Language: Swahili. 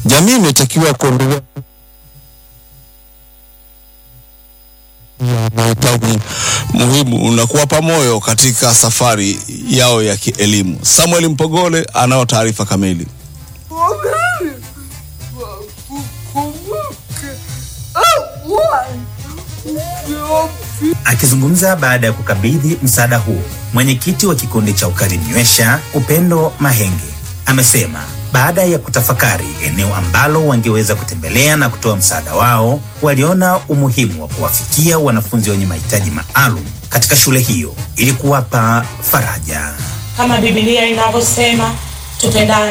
Jamii imetakiwa kuendelea mahitaji muhimu na kuwapa moyo katika safari yao ya kielimu. Samuel Mpogole anao taarifa kamili. Akizungumza baada ya kukabidhi msaada huu, mwenyekiti wa kikundi cha Ukarinywesha Upendo Mahenge amesema baada ya kutafakari eneo ambalo wangeweza kutembelea na kutoa msaada wao, waliona umuhimu wa kuwafikia wanafunzi wenye mahitaji maalum katika shule hiyo ili kuwapa faraja. kama Biblia inavyosema tupendane